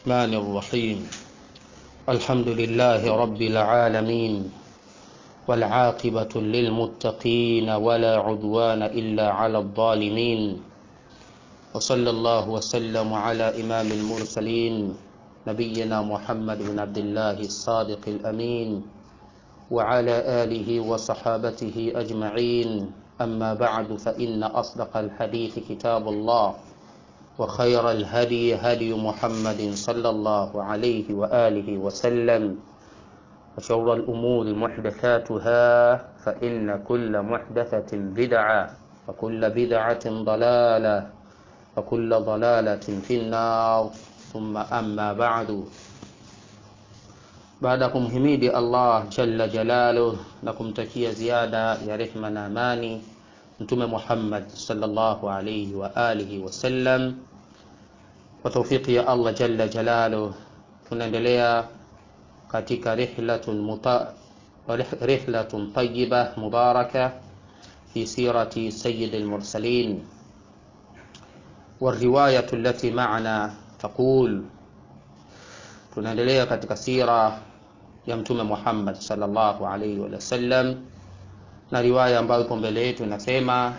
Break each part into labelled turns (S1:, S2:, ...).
S1: الرحمن الرحيم الحمد لله رب العالمين والعاقبة للمتقين ولا عدوان إلا على الظالمين وصلى الله وسلم على إمام المرسلين نبينا محمد بن عبد الله الصادق الأمين وعلى آله وصحابته أجمعين أما بعد فإن أصدق الحديث كتاب الله وخير الهدي هدي محمد صلى الله عليه وآله وسلم وشر الأمور محدثاتها فإن كل محدثة بدعة وكل بدعة ضلالة وكل ضلالة في النار ثم أما بعد baada ya kumhimidi allah jalla jalaluh na kumtakia ziada ya rehma na amani mtume muhammad salllahu alaihi wa alihi wasallam kwa taufiki ya allah jalla jalaluh tunaendelea katika rihlatun, muta, rihlatun tayiba mubaraka fi sirati sayidi lmursalin والرواية التي معنا تقول tunaendelea katika sira ya mtume Muhammad sallallahu alaihi wasallam na riwaya ambayo ipo mbele yetu inasema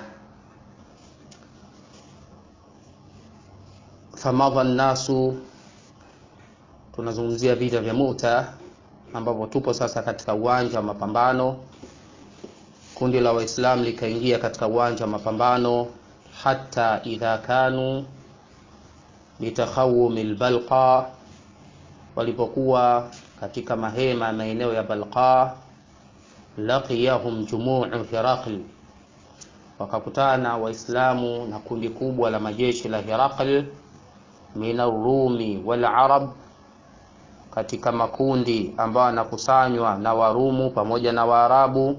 S1: famadha nnasu, tunazungumzia vita vya Muta ambapo tupo sasa katika uwanja wa mapambano. Kundi la Waislamu likaingia katika uwanja wa mapambano hata idha kanu bitakhawumi lbalqa walipokuwa katika mahema ya maeneo ya Balqa, laqiyahum jumuu Hiraql, wakakutana Waislamu na kundi kubwa la majeshi la Hiraql min arrumi wal arab, katika makundi ambayo yanakusanywa na Warumu pamoja na Waarabu,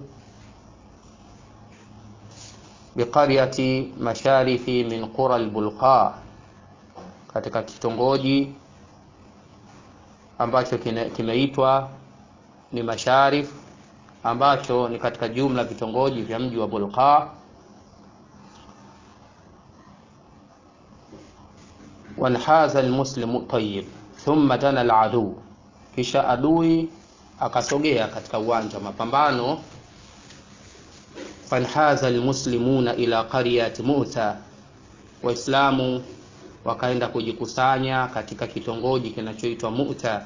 S1: biqaryati masharifi min qura albulqa, katika kitongoji ambacho kimeitwa ni Masharif ambacho ni katika jumla vitongoji vya mji wa Bulqa. wanhaza almuslimu tayyib thumma dana aladu, kisha adui akasogea katika uwanja wa mapambano. fanhaza almuslimuna ila qaryati Muta, Waislamu wakaenda kujikusanya katika kitongoji kinachoitwa Mu'ta.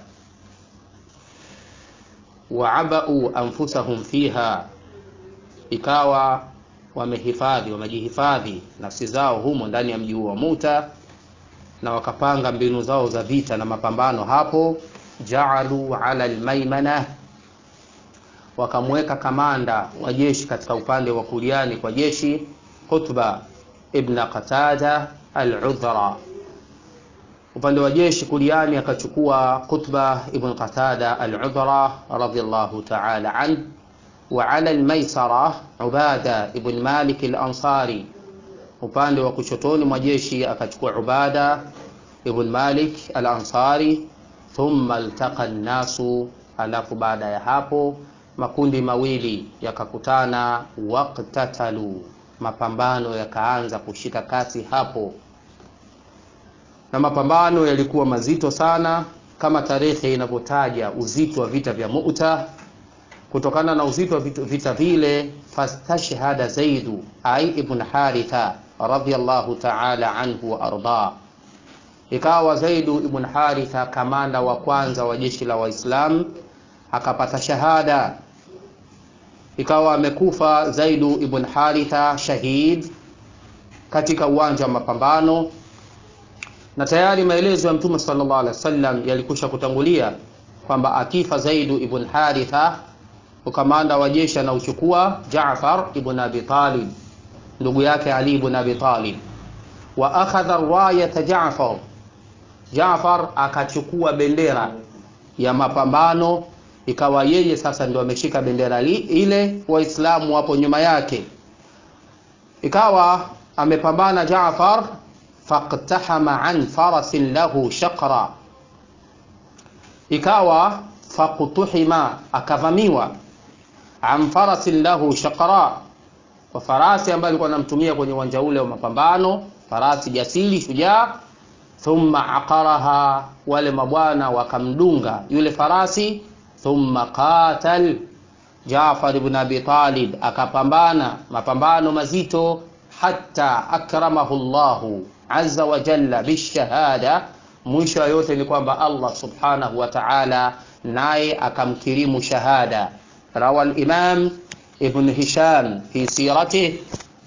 S1: Waabau anfusahum fiha, ikawa wamehifadhi wamejihifadhi nafsi zao humo ndani ya mji huo wa Mu'ta, na wakapanga mbinu zao za vita na mapambano hapo. Jaalu ala almaimana, wakamweka kamanda wa jeshi katika upande wa kuliani kwa jeshi Qutba ibn Qatada al-Udhra upande wa jeshi kuliani akachukua Qutba ibn Qatada al-Udhra radhiyallahu ta'ala an wa ala al-maisara Ubada ibn Malik al-Ansari upande wa kushotoni mwa jeshi akachukua Ubada ibn Malik al-Ansari thumma altaqa an-nasu alafu baada ya hapo makundi mawili yakakutana waqtatalu mapambano yakaanza kushika kasi hapo na mapambano yalikuwa mazito sana kama tarehe inavyotaja uzito wa vita vya Mu'ta. Kutokana na uzito wa vita vile, fastashhada Zaidu ai ibn Haritha radhiyallahu ta'ala anhu wa arda, ikawa Zaidu ibn Haritha kamanda wa kwanza wa jeshi la Waislamu akapata shahada, ikawa amekufa Zaidu ibn Haritha shahid katika uwanja wa mapambano na tayari maelezo ya Mtume sallallahu alaihi wasallam yalikusha kutangulia kwamba akifa Zaidu ibn Haritha, ukamanda wa jeshi anauchukua Jaafar ibn Abi Talib, ndugu yake Ali ibn Abi Talib. Wa akhadha rayata Jaafar, Jaafar akachukua bendera ya mapambano, ikawa yeye sasa ndio ameshika bendera ile, Waislamu wapo nyuma yake, ikawa amepambana Jaafar faktahama an farasin lahu shaqra, ikawa faktuhima, akavamiwa an farasin lahu shaqra, kwa farasi ambaye alikuwa anamtumia kwenye uwanja ule wa mapambano, farasi jasiri shujaa thumma aqaraha wale mabwana wakamdunga yule farasi thumma qatal Jaafar ibn Abi Talib akapambana mapambano mazito hatta akramahu Allahu azza wa jalla bishahada mwisho yote ni kwamba Allah subhanahu wa ta'ala naye akamkirimu shahada rawa al-imam ibn Hisham fi siratihi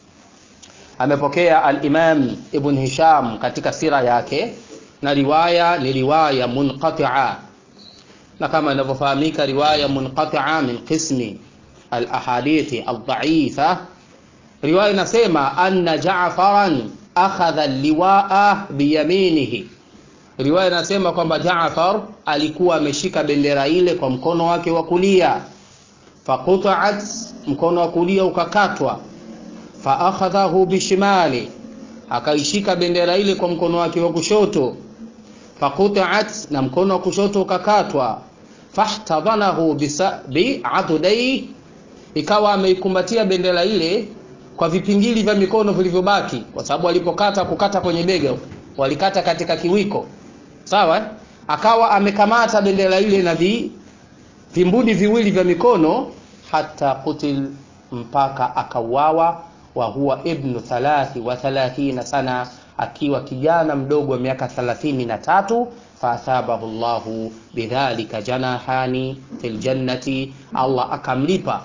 S1: amepokea al-imam ibn Hisham katika sira yake na riwaya ni riwaya munqati'a na kama inavyofahamika riwaya munqati'a min qismi al-ahadithi al-dha'ifa riwaya inasema anna Ja'faran akhadha liwaa biyaminihi riwaya inasema kwamba Jaafar alikuwa ameshika bendera ile kwa mkono wake wa kulia faquta'at mkono wa kulia ukakatwa fa akhadhahu bishimali akaishika bendera ile kwa mkono wake wa kushoto faquta'at na mkono wa kushoto ukakatwa fahtadhanahu bi'adudai ikawa ameikumbatia bendera ile kwa vipingili vya mikono vilivyobaki kwa sababu walipokata kukata kwenye bega walikata katika kiwiko sawa akawa amekamata bendera ile na vi, vimbudi viwili vya mikono hata kutil mpaka akauawa wa huwa ibnu thalathi wa thalathina sana akiwa kijana mdogo wa miaka thalathini na tatu faathabahu llahu bidhalika janahani fil jannati Allah akamlipa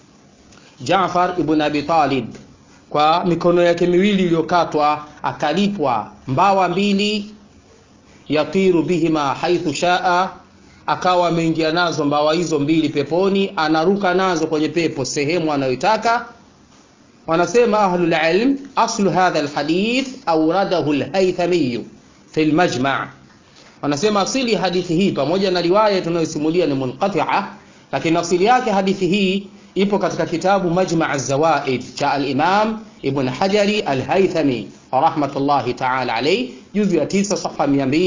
S1: Jaafar ibn Abi Talib kwa mikono yake miwili iliyokatwa akalipwa mbawa mbili yatiru bihima haithu shaa akawa ameingia nazo mbawa hizo mbili peponi anaruka nazo kwenye pepo sehemu anayoitaka wanasema ahlul ilm aslu hadha alhadith awradahu alhaythami fi almajma' wanasema asili hadithi hii pamoja na riwaya tunayosimulia ni munqati'a lakini asili yake hadithi hii ipo katika kitabu Majma' az-Zawaid cha al-Imam Ibn Hajari al-Haythami rahmatullahi ta'ala alayhi juzu ya 9 safha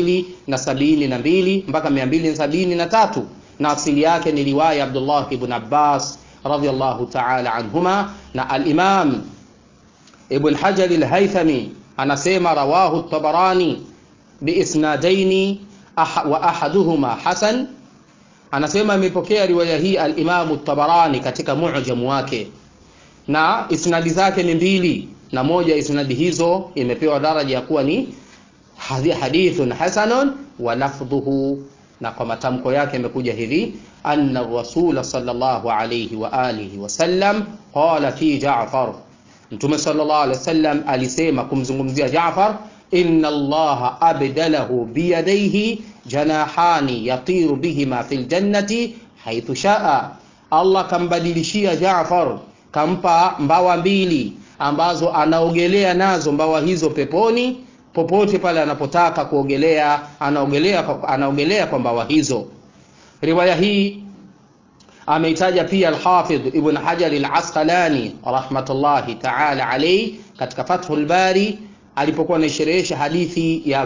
S1: 272 mpaka 273 na asili yake ni riwaya Abdullah ibn Abbas radiyallahu ta'ala anhuma na al-Imam Ibn Hajar al-Haythami anasema rawahu at-Tabarani biisnadaini wa ahaduhuma hasan anasema imepokea riwaya hii al-Imam tabarani katika mu'jam wake na isnadi zake ni mbili na moja isnadi hizo imepewa daraja ya kuwa ni hadithun hasanun wa lafdhuhu na kwa matamko yake imekuja hivi anna rasul sallallahu alayhi wa alihi wasallam qala fi Ja'far Mtume sallallahu alayhi wasallam alisema kumzungumzia Ja'far inna allaha abdalahu biyadaihi janahani yatiru bihima fil jannati haithu shaa Allah kambadilishia Jaafar kampa mbawa mbili ambazo anaogelea nazo mbawa hizo peponi popote pale anapotaka kuogelea anaogelea anaogelea kwa mbawa hizo riwaya hii ameitaja pia al-Hafidh Ibn Hajar al-Asqalani rahmatullahi ta'ala alayhi katika Fathul Bari alipokuwa anaisherehesha hadithi ya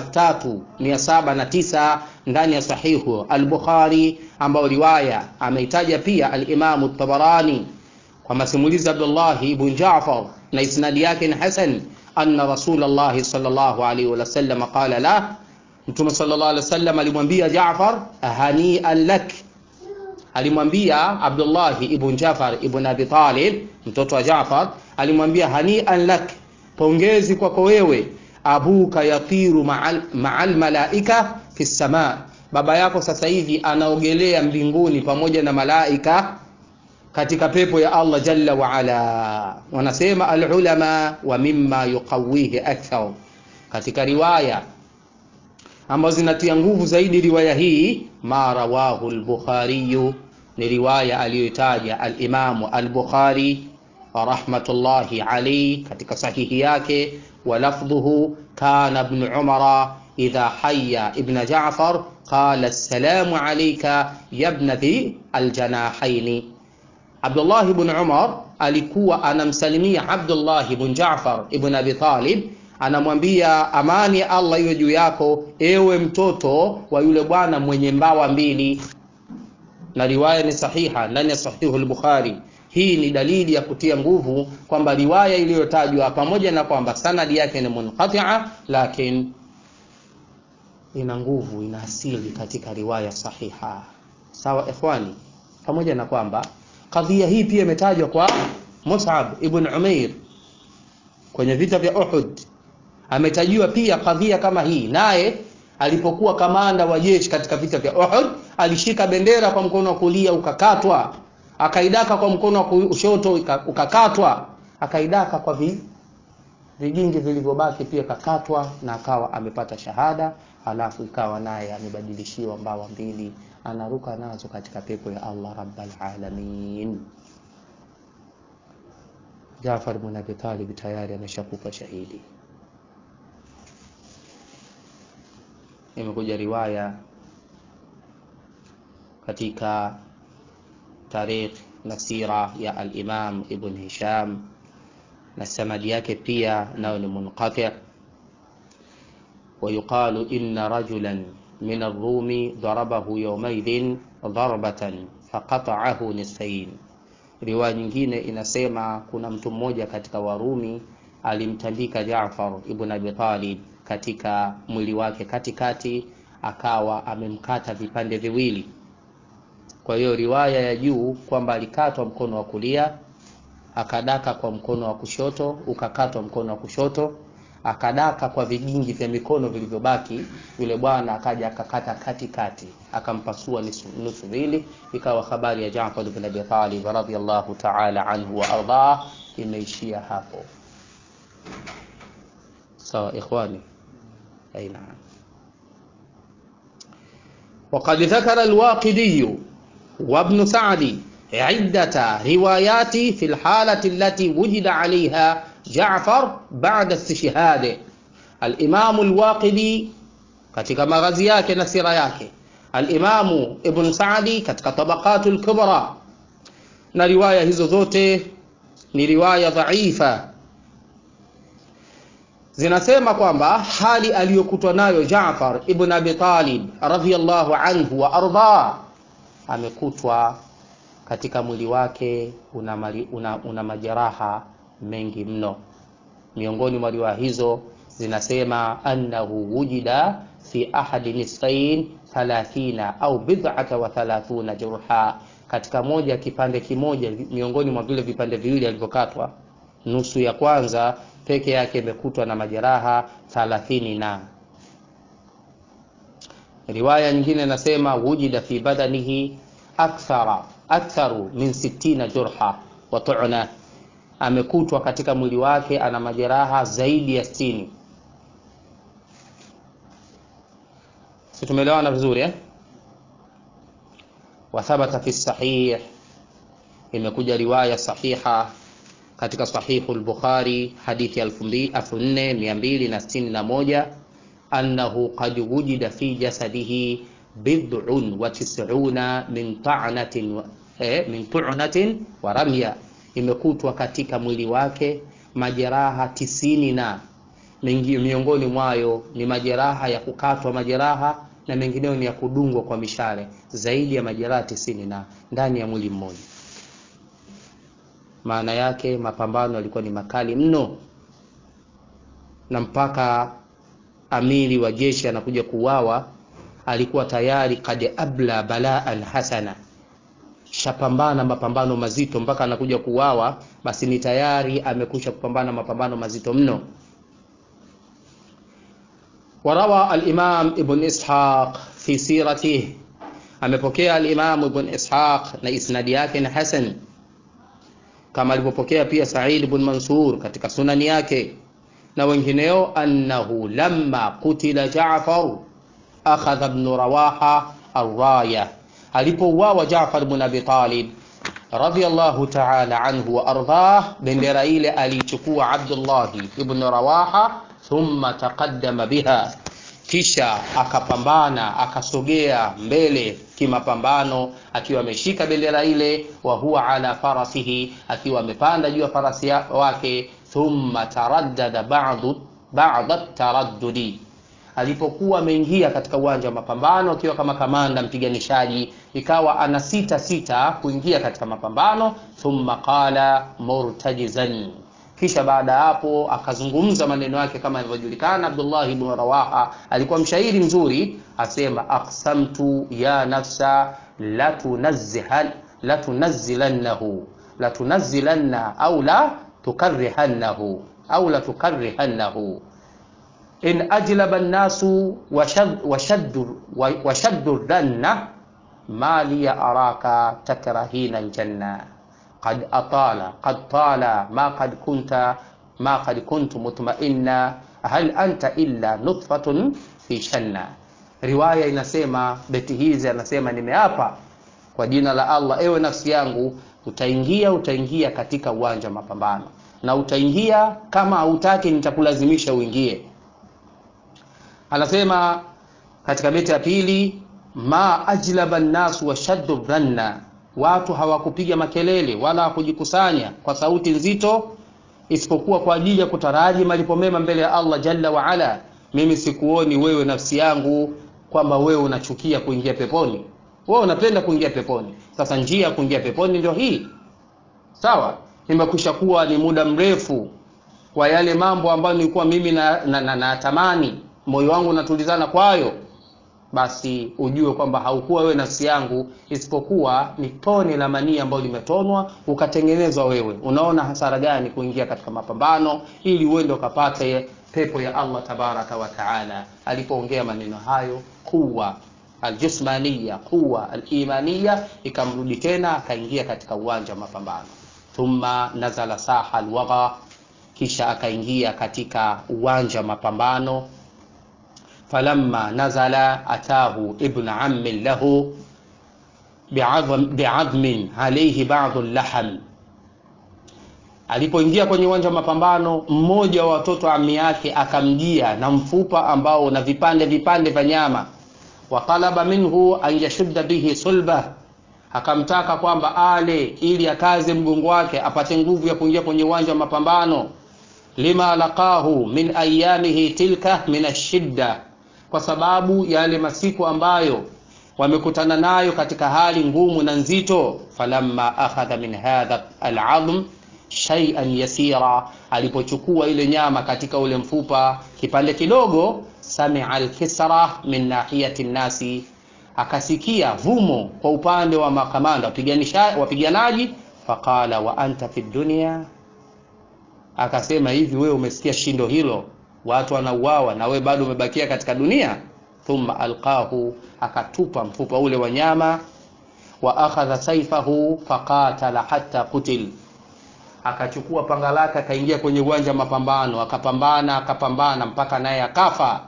S1: 3709 ndani ya sahihu al-Bukhari ambayo riwaya ameitaja pia al-Imam at-Tabarani kwa masimulizi Abdullah ibn Ja'far na isnadi yake ni hasan anna Rasulullah sallallahu alaihi wasallam qala la Mtume sallallahu alaihi wasallam alimwambia Ja'far hani'an lak alimwambia Abdullah ibn Ja'far ibn Abi Talib mtoto wa Ja'far alimwambia hani'an lak pongezi kwako wewe abuka yatiru ma'al, ma'al malaika fi sama baba yako sasa hivi anaogelea mbinguni pamoja na malaika katika pepo ya Allah jalla wa ala wanasema alulama wa mimma yuqawihi akthar katika riwaya ambazo zinatia nguvu zaidi riwaya hii ma rawahu al-Bukhari ni riwaya aliyoitaja al-Imamu al-Bukhari rahmatullahi alayhi katika sahihi yake wa lafdhuhu kana ibn Umar idha hayya ibn Ja'far qala assalamu alayka ya ibn dhi aljanahaini Abdullah ibn Umar alikuwa anamsalimia Abdullah ibn Ja'far ibn Abi Talib anamwambia amani ya Allah iwe juu yako ewe mtoto wa yule bwana mwenye mbawa mbili na riwaya ni sahiha ndani ya sahihu al-Bukhari hii ni dalili ya kutia nguvu kwamba riwaya iliyotajwa pamoja na kwamba sanadi yake ni munqati'a lakini ina nguvu ina asili katika riwaya sahiha sawa ikhwani pamoja na kwamba kadhia hii pia imetajwa kwa Mus'ab ibn Umair kwenye vita vya Uhud ametajiwa pia kadhia kama hii naye alipokuwa kamanda wa jeshi katika vita vya Uhud alishika bendera kwa mkono wa kulia ukakatwa akaidaka kwa mkono wa kushoto ukakatwa akaidaka kwa vi, vigingi vilivyobaki pia kakatwa na akawa amepata shahada halafu ikawa naye amebadilishiwa mbawa mbili anaruka nazo katika pepo ya Allah rabbal alamin Jafar ibn Abi Talib tayari ameshakufa shahidi imekuja riwaya katika tarikh na sira ya al-Imam Ibn Hisham na sanadi yake pia nayo ni munqati ويقال إن رجلا من الروم ضربه يومئذ ضربة فقطعه نصفين riwaya nyingine inasema kuna mtu mmoja katika Warumi alimtandika Jaafar ibn Abi Talib katika mwili wake katikati akawa amemkata vipande viwili kwa hiyo riwaya ya juu kwamba alikatwa mkono wa kulia akadaka kwa mkono wa kushoto ukakatwa mkono wa kushoto akadaka kwa vigingi vya mikono vilivyobaki yule bwana akaja akakata katikati akampasua nusu mbili ikawa habari ya Jaafar ibn Abi Talib radhiyallahu ta'ala anhu wa ardah imeishia hapo sawa so, ikhwani أي نعم وقد ذكر الواقدي وابن سعد عدة روايات في الحالة التي وجد عليها جعفر بعد استشهاده الإمام الواقدي katika maghazi yake na sira yake alimamu ibn sadi katika tabaqatu lkubra na riwaya hizo zote ni riwaya dhaifa zinasema kwamba hali aliyokutwa nayo Jaafar ibn Abi Talib radhiyallahu anhu wa arda amekutwa katika mwili wake una, mali, una, una majeraha mengi mno miongoni mwa riwaya hizo zinasema annahu wujida fi ahadi nisfain 30 au bid'ata wa 30 jurha katika moja ya kipande kimoja miongoni mwa vile vipande viwili alivyokatwa nusu ya kwanza peke yake imekutwa na majeraha 30 na riwaya nyingine nasema wujida fi badanihi akthara aktharu min 60 jurha wa tu'na amekutwa katika mwili wake ana majeraha zaidi ya 60 si tumeelewana vizuri eh wa thabata fi sahih imekuja riwaya sahiha katika sahihu al-Bukhari hadithi 4261 annahu qad wujida fi jasadihi bid'un wa tis'una min ta'natin eh, min tu'natin wa ramya imekutwa katika mwili wake majeraha tisini na mengi, miongoni mwayo ni majeraha ya kukatwa majeraha na mengineyo ni ya kudungwa kwa mishale zaidi ya majeraha tisini na ndani ya mwili mmoja maana yake mapambano yalikuwa ni makali mno na mpaka amiri wa jeshi anakuja kuuawa alikuwa tayari kad abla balaan hasana shapambana mapambano mazito mpaka anakuja kuuawa basi ni tayari amekusha kupambana mapambano mazito mno warawa al-imam ibn ishaq fi siratihi amepokea al-imam ibn ishaq na isnadi yake ni hasan kama alivyopokea pia Sa'id ibn Mansur katika sunani yake na wengineo annahu lamma kutila Ja'far akhadha ibn Rawaha arraya alipouawa Ja'far ibn Abi Talib radiyallahu ta'ala anhu wa ardhah bendera ile alichukua Abdullah ibn Rawaha thumma taqaddama biha kisha akapambana akasogea mbele kimapambano akiwa ameshika bendera ile wa huwa ala farasihi akiwa amepanda juu ya farasi wake thumma taraddada ba'du ba'da taraddudi alipokuwa ameingia katika uwanja wa mapambano akiwa kama kamanda mpiganishaji ikawa ana sita sita kuingia katika mapambano thumma qala murtajizan kisha baada ya hapo akazungumza maneno yake kama ilivyojulikana Abdullah ibn Rawaha alikuwa mshairi mzuri asema aqsamtu ya nafsa la tunazzihan la tunazzilannahu la tunazzilanna au la tukarrihannahu au la tukarrihannahu in ajlaba an-nasu washaddu washaddu dhanna ma li araka takrahina al-janna قد أطال قد طال ما قد كنت ما قد كنت مطمئنا هل أنت إلا نطفة في شنا riwaya inasema beti hizi anasema nimeapa kwa jina la Allah ewe nafsi yangu utaingia utaingia katika uwanja wa mapambano na utaingia kama hautaki nitakulazimisha uingie anasema katika beti ya pili ma ajlaba nnasu washaddu dhanna watu hawakupiga makelele wala hawakujikusanya kwa sauti nzito isipokuwa kwa ajili ya kutaraji malipo mema mbele ya Allah jalla wa ala mimi sikuoni wewe nafsi yangu kwamba wewe unachukia kuingia peponi wewe unapenda kuingia peponi sasa njia ya kuingia peponi ndio hii sawa nimekwisha kuwa ni muda mrefu kwa yale mambo ambayo nilikuwa mimi na, na, na, na tamani moyo wangu unatulizana kwayo basi ujue kwamba haukuwa wewe nafsi yangu isipokuwa ni tone la manii ambayo limetonwa ukatengenezwa wewe unaona hasara gani kuingia katika mapambano ili uende ukapate pepo ya Allah tabaraka wa taala alipoongea maneno hayo kuwa aljismaniya quwa alimaniya ikamrudi tena akaingia katika uwanja wa mapambano thumma nazala saha alwagha kisha akaingia katika uwanja wa mapambano falamma nazala atahu ibn ammin lahu biadhmin alayhi ba'dhu laham alipoingia kwenye uwanja wa mapambano mmoja wa watoto ami yake akamjia na mfupa ambao una vipande vipande vya nyama wa talaba minhu an yashudda bihi sulba akamtaka kwamba ale ili akaze mgongo wake apate nguvu ya kuingia kwenye uwanja wa mapambano lima laqahu min ayamihi tilka min ashidda kwa sababu yale masiku ambayo wamekutana nayo katika hali ngumu na nzito falamma akhadha min hadha al'azm shay'an yasira alipochukua ile nyama katika ule mfupa kipande kidogo samia alkisra min nahiyati nnasi akasikia vumo kwa upande wa makamanda wapiganaji faqala wa anta fi dunya akasema hivi wewe umesikia shindo hilo watu wanauawa na wewe bado umebakia katika dunia thumma alqahu akatupa mfupa ule wa nyama wa akhadha saifahu faqatala hatta qutil akachukua panga lake akaingia kwenye uwanja wa mapambano akapambana akapambana mpaka naye akafa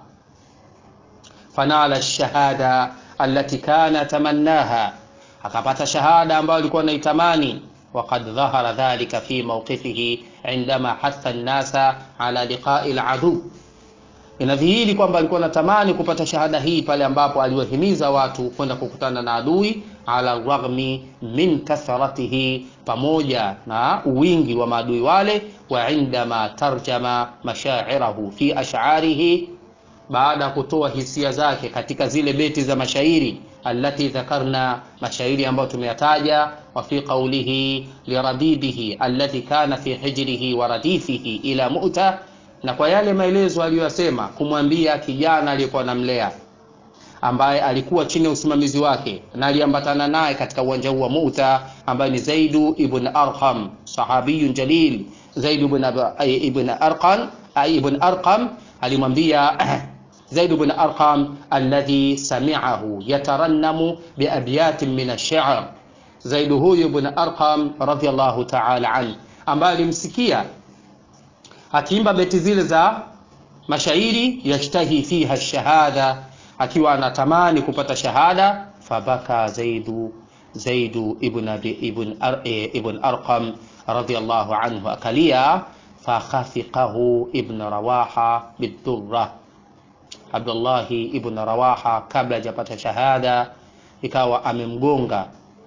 S1: fanala shahada allati kana tamannaha akapata shahada ambayo alikuwa anaitamani وقد ظهر ذلك في موقفه عندما حث الناس على لقاء العدو inadhihiri kwamba alikuwa anatamani kupata shahada hii pale ambapo aliwahimiza watu kwenda kukutana na adui ala raghmi min kathratihi pamoja na wingi wa maadui wale wa indama tarjama mashairahu fi ash'arihi baada ya kutoa hisia zake katika zile beti za mashairi allati dhakarna mashairi ambayo tumeyataja wa fi qawlihi liradidihi alladhi kana fi hijrihi wa radifihi ila mu'ta na kwa yale maelezo aliyosema kumwambia kijana aliyekuwa namlea ambaye alikuwa chini ya usimamizi wake na aliambatana naye katika uwanja huu wa Mu'ta ambaye ni Zaidu ibn Arqam sahabiyun jalil Zaid ibn ibn Arqam ibn Arqam alimwambia Zaid ibn Arqam alladhi sami'ahu yatarannamu biabyatin min ash-shi'r Zaid huyu ibn Arqam radiyallahu ta'ala an ambaye alimsikia akiimba beti zile za mashairi yashtahi fiha shahada akiwa anatamani kupata shahada fabaka zaidu zaidu ibn abi ibn ar, e, ibn arqam radiyallahu anhu akalia fakhafiqahu ibn rawaha bidurra abdullahi ibn rawaha kabla hajapata shahada ikawa amemgonga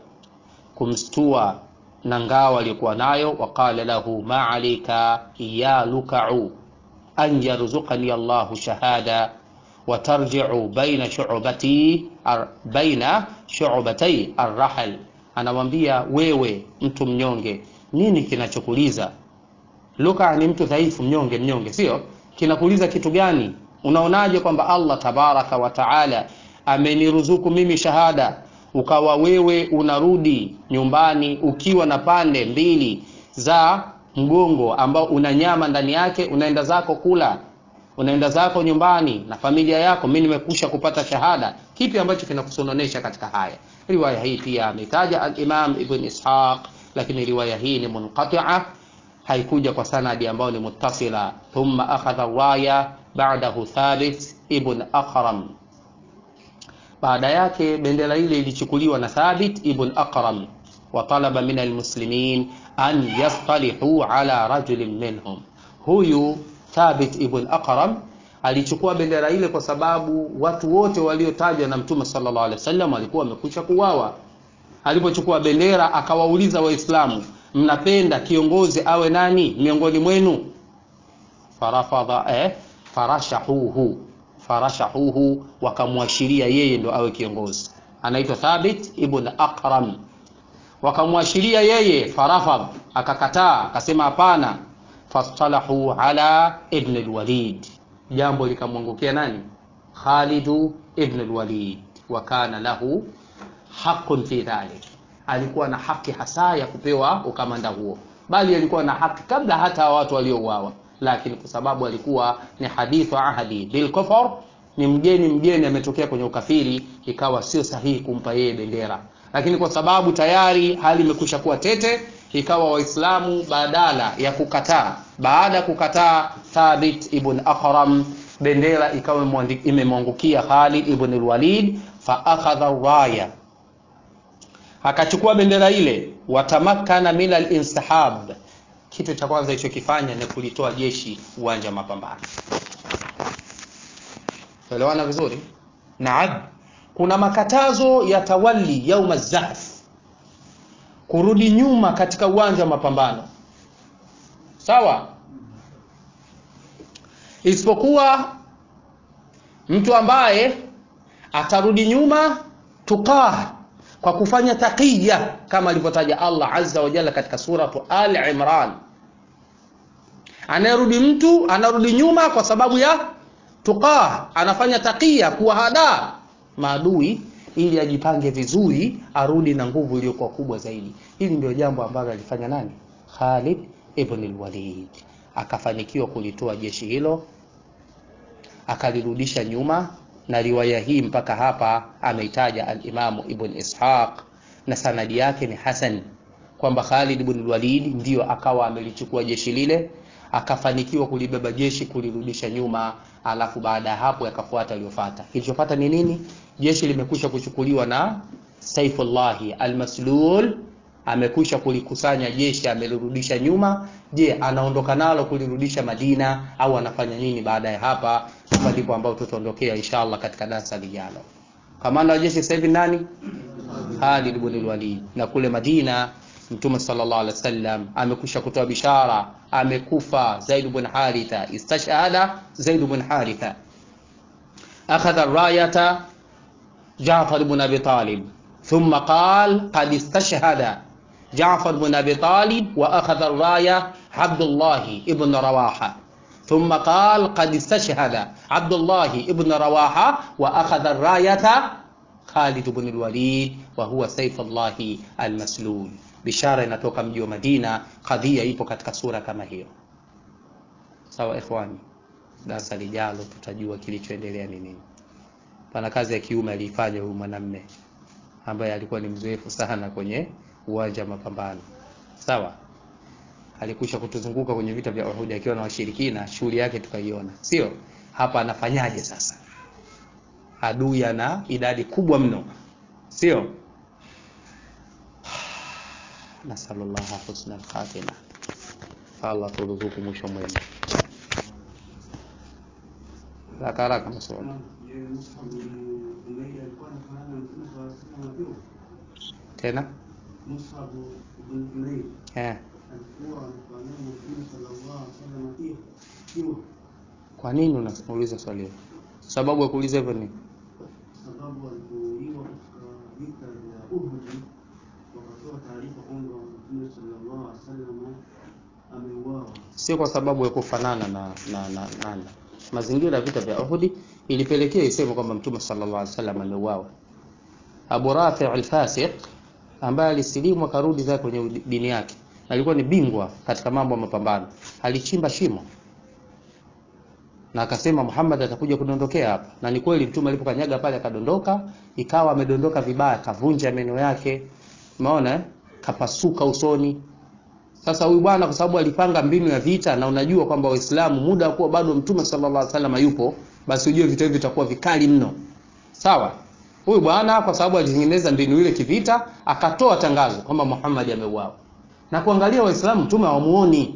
S1: kumstua na ngao aliyokuwa nayo waqala lahu ma alayka ya lukau an yarzuqani Allahu shahada watarji'u baina shu'bati ar, baina shu'batay arrahal anamwambia wewe mtu mnyonge nini kinachokuliza luka ni mtu dhaifu mnyonge mnyonge sio kinakuuliza kitu gani unaonaje kwamba allah tabaraka wa taala ameniruzuku mimi shahada ukawa wewe unarudi nyumbani ukiwa na pande mbili za mgongo ambao una nyama ndani yake unaenda zako kula unaenda zako nyumbani na familia yako mi nimekusha kupata shahada kipi ambacho kinakusononesha katika haya riwaya hii pia ametaja alimam ibn ishaq lakini riwaya hii ni munqatia haikuja kwa sanadi ambayo ni muttasila thumma akhadha raya ba'dahu thabit ibn aqram baada yake bendera ile ilichukuliwa na thabit ibn aqram wa talaba min almuslimin an yastalihu ala rajulin minhum huyu thabit ibn aqram alichukua bendera ile kwa sababu watu wote waliotajwa na mtume sallallahu alaihi wasallam walikuwa wamekwisha kuwawa alipochukua bendera akawauliza waislamu mnapenda kiongozi awe nani miongoni mwenu farafadha eh, farashahuhu farashahuhu wakamwashiria yeye ndo awe kiongozi anaitwa thabit ibn aqram wakamwashiria yeye farafadh akakataa akasema hapana fastalahu ala ibn alwalid jambo likamwangukia nani khalidu ibn alwalid wa kana lahu haqun fi dhalik alikuwa na haki hasa ya kupewa ukamanda huo bali alikuwa na haki kabla hata watu waliouawa lakini kwa sababu alikuwa ni hadithu ahadi bil kufar ni mgeni mgeni ametokea kwenye ukafiri ikawa sio sahihi kumpa yeye bendera lakini kwa sababu tayari hali imekwisha kuwa tete ikawa waislamu badala ya kukataa baada ya kukataa thabit ibn aqram bendera ikawa imemwangukia khalid ibn alwalid fa akhadha raya akachukua bendera ile watamakana min alinsihab kitu cha kwanza ilichokifanya ni kulitoa jeshi uwanja wa mapambano elewana vizuri naam kuna makatazo ya tawali yauma zahf kurudi nyuma katika uwanja wa mapambano sawa isipokuwa mtu ambaye atarudi nyuma tuqah kwa kufanya taqiya kama alivyotaja Allah azza wa jalla katika suratu al imran anayerudi mtu anarudi nyuma kwa sababu ya tuqah anafanya taqiya kuwahadaa maadui ili ajipange vizuri arudi na nguvu iliyokuwa kubwa zaidi hili ndio jambo ambalo alifanya nani Khalid ibn al-Walid akafanikiwa kulitoa jeshi hilo akalirudisha nyuma na riwaya hii mpaka hapa ameitaja al-Imamu Ibn Ishaq na sanadi yake ni hasan kwamba Khalid ibn al-Walid ndiyo akawa amelichukua jeshi lile akafanikiwa kulibeba jeshi kulirudisha nyuma alafu baada ya hapo yakafuata aliyofuata kilichofuata ni nini jeshi limekwisha kuchukuliwa na Saifullahi al-Maslul amekwisha kulikusanya jeshi amelirudisha nyuma je anaondoka nalo kulirudisha Madina au anafanya nini baada ya hapa hapa ndipo ambao tutaondokea inshallah katika darasa lijalo kamanda wa jeshi sasa hivi nani Khalid ibn al-Walid na kule Madina Mtume sallallahu alaihi wasallam amekwisha kutoa bishara amekufa Zaid ibn Haritha istashhada Zaid ibn Haritha akhadha rayata Ja'far ibn Abi Talib ثم قال قد استشهد جعفر بن أبي طالب وأخذ الراية عبد الله ابن رواحة ثم قال قد استشهد عبد الله ابن رواحة وأخذ الراية خالد بن الوليد وهو سيف الله المسلول bishara inatoka mji wa Madina kadhia ipo katika sura kama hiyo sawa ikhwani darasa lijalo tutajua kilichoendelea ni nini pana kazi ya kiume aliifanya huyu mwanamme ambaye alikuwa ni mzoefu sana kwenye uwanja wa mapambano sawa alikusha kutuzunguka kwenye vita vya Uhud akiwa na washirikina shughuli yake tukaiona sio hapa anafanyaje sasa adui ana idadi kubwa mno sio nasallallahu husna al-khatima Allah turuzuku mwisho mwema haraka haraka maswali tena eh kwa nini unauliza swali hilo sababu ya kuuliza hivyo ni
S2: sababu alipouliwa katika vita vya Uhud wakatoa taarifa kwamba Mtume sallallahu alaihi wasallam ameuawa.
S1: sio kwa sababu ya kufanana na na, na, na, na. mazingira ya vita vya Uhud ilipelekea iseme kwamba mtume sallallahu alaihi wasallam ameuawa. Abu Rafi al-Fasiq ambaye alisilimu akarudi zake kwenye dini yake, alikuwa ni bingwa katika mambo ya mapambano, alichimba shimo na akasema Muhammad atakuja kudondokea hapa, na ni kweli mtume alipokanyaga pale akadondoka, ikawa amedondoka vibaya, kavunja meno yake, umeona eh? kapasuka usoni. Sasa huyu bwana kwa sababu alipanga mbinu ya vita, na unajua kwamba Waislamu muda wa kuwa bado mtume sallallahu alaihi wasallam yupo, basi ujue vita hivi vitakuwa vikali mno, sawa. Huyu bwana kwa sababu alitengeneza mbinu ile kivita, akatoa tangazo kwamba Muhammad ameuawa, na kuangalia Waislamu mtume hawamuoni,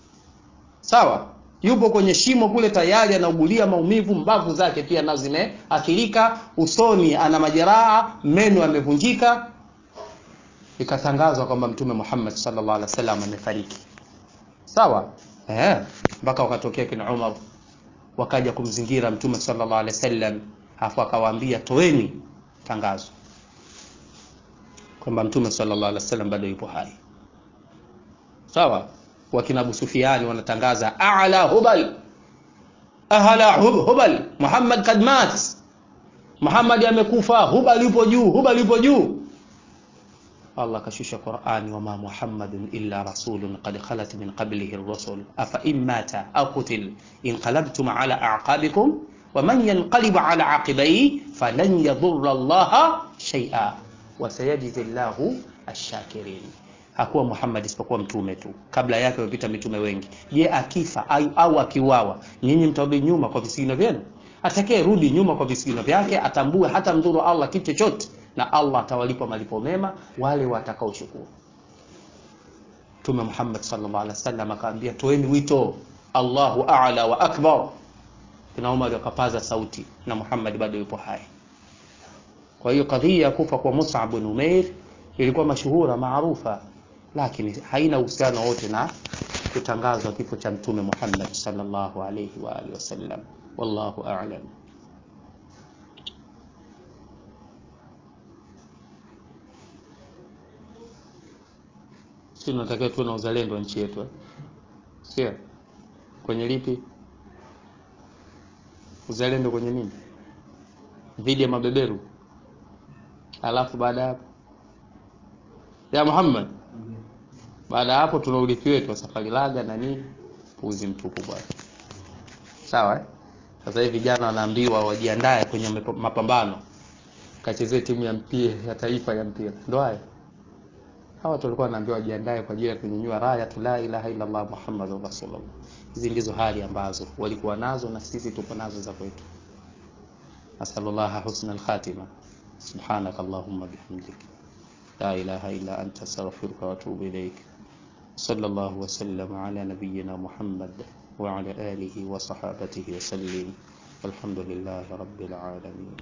S1: sawa yupo kwenye shimo kule tayari anaugulia maumivu, mbavu zake pia nazo zimeathirika, usoni ana majeraha, meno yamevunjika. Ikatangazwa kwamba Mtume Muhammad sallallahu alaihi wasallam amefariki. Sawa eh, mpaka wakatokea kina Umar wakaja kumzingira Mtume sallallahu alaihi wasallam, hapo akawaambia toeni tangazo kwamba Mtume sallallahu alaihi wasallam bado yupo hai. Sawa wakina Abu Sufiani wanatangaza a'la hubal ahla hub, hubal Muhammad kad mat, Muhammad amekufa, hubal yupo juu, hubal yupo juu. Allah kashusha Qur'ani, wama Muhammadun illa rasulun qad khalat min qablihi ar-rusul afa in mata aw qutil inqalabtum ala a'qabikum wa man yanqalib ala aqibayhi falan yadhurra Allah shay'a wa sayajzi Allahu ash-shakirin hakuwa Muhammad isipokuwa mtume tu, kabla yake wamepita mitume wengi. Je, akifa au, au akiuawa, nyinyi mtarudi nyuma kwa visigino vyenu? Atakaye rudi nyuma kwa visigino vyake atambue hata mdhuru Allah kitu chochote, na Allah atawalipa malipo mema wale watakaochukua. Mtume Muhammad sallallahu alaihi wasallam akaambia, toeni wito, Allahu a'la wa akbar. Kina Umar wakapaza sauti, na Muhammad bado yupo hai. Kwa hiyo kadhia ya kufa kwa Mus'ab bin Umair ilikuwa mashuhura maarufa lakini haina uhusiano wote na kutangazwa kifo cha mtume Muhammad sallallahu alayhi wa alihi wasallam. Wallahu a'lam. Sisi tunatakiwa tuwe na uzalendo wa nchi yetu eh? Sio kwenye lipi? Uzalendo kwenye nini? Dhidi ya mabeberu, alafu baada ya hapo ya Muhammad baada ya hapo tuna urithi wetu wa safari laga na nini, puzi mtupu bwana. Sawa eh? Sasa hivi vijana wanaambiwa wajiandae kwenye mapambano, kachezee timu ya mpira ya taifa ya mpira, ndio haya. Hawa watu walikuwa wanaambiwa wajiandae kwa ajili ya kunyanyua raya tu la ilaha illa Allah Muhammadur Rasulullah. Hizi ndizo hali ambazo walikuwa nazo na sisi tuko nazo za kwetu. Asallallahu husnal khatima. Subhanaka Allahumma bihamdika لا إله إلا أنت أستغفرك وأتوب إليك صلى الله وسلم على نبينا محمد وعلى آله وصحابته وسلم والحمد لله رب العالمين